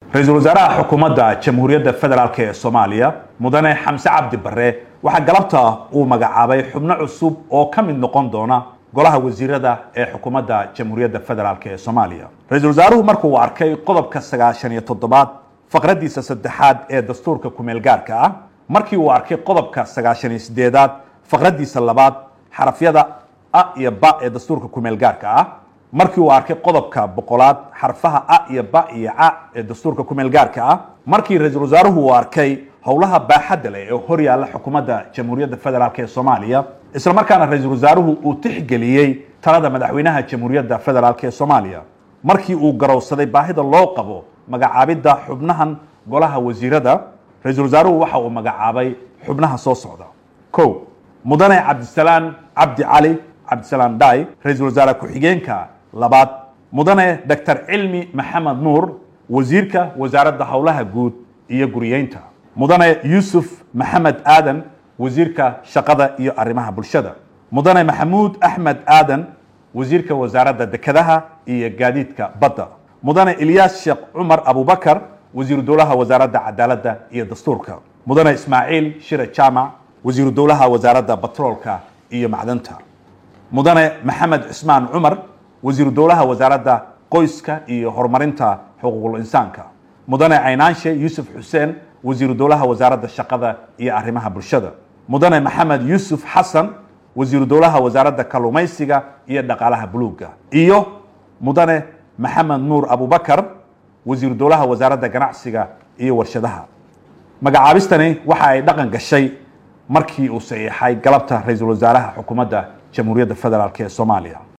ra-iisul wasaaraha xukuumadda jamhuuriyadda federaalk ee soomaaliya mudane xamse cabdi barre waxaa galabta uu magacaabay xubno cusub oo ka mid noqon doona golaha wasiirada ee xukuumadda jamhuuriyadda federaalk ee soomaaliya ra-iisul wasaaruhu markuu arkay qodobka sagaashan iyo toddobaad faqraddiisa saddexaad ee dastuurka kumeel gaarka ah markii uu arkay qodobka sagaashan iyo sideedaad faqraddiisa labaad xarafyada a iyo ba ee dastuurka kumeel gaarka ah markii uu arkay qodobka boqolaad xarfaha a iyo ba iyo ca ee dastuurka kumeel gaarka ah markii ra-iisul wasaaruhu uu arkay howlaha baaxadda leh ee hor yaalla xukuumadda jamhuuriyadda federaalk ee soomaaliya isla markaana ra-iisul wasaaruhu uu tixgeliyey talada madaxweynaha jamhuuriyadda federaalk ee soomaaliya markii uu garowsaday baahida loo qabo magacaabidda xubnahan golaha wasiirada ra-iisul wasaaruhu waxa uu magacaabay xubnaha soo socda ko mudane cabdisalaan cabdi cali cabdisalaan dai ra-iisul wasaare ku-xigeenka labaad mudane doctor cilmi maxamed nuur wasiirka wasaaradda howlaha guud iyo guriyeynta mudane yuusuf maxamed aadan wasiirka shaqada iyo arrimaha bulshada mudane maxamuud axmed aadan wasiirka wasaaradda dekedaha iyo gaadiidka badda mudane ilyaas sheekh cumar abubakar wasiiru dowlaha wasaaradda cadaaladda iyo dastuurka mudane ismaaciil shire jaamac wasiiru dowlaha wasaaradda batroolka iyo macdanta mudane maxamed cismaan cumar wasiiru dowlaha wasaaradda qoyska iyo horumarinta xuquuqul insaanka mudane caynaanshe yuusuf xuseen wasiiru dowlaha wasaaradda shaqada iyo arrimaha bulshada mudane maxamed yuusuf xasan wasiiru dowlaha wasaaradda kalluumaysiga iyo dhaqaalaha buluugga iyo mudane maxamed nuur abubakar wasiiru dowlaha wasaaradda ganacsiga iyo warshadaha magacaabistani waxa ay dhaqan gashay markii uu saxiixay galabta ra-iisul wasaaraha xukuumadda jamhuuriyadda federaalk ee soomaaliya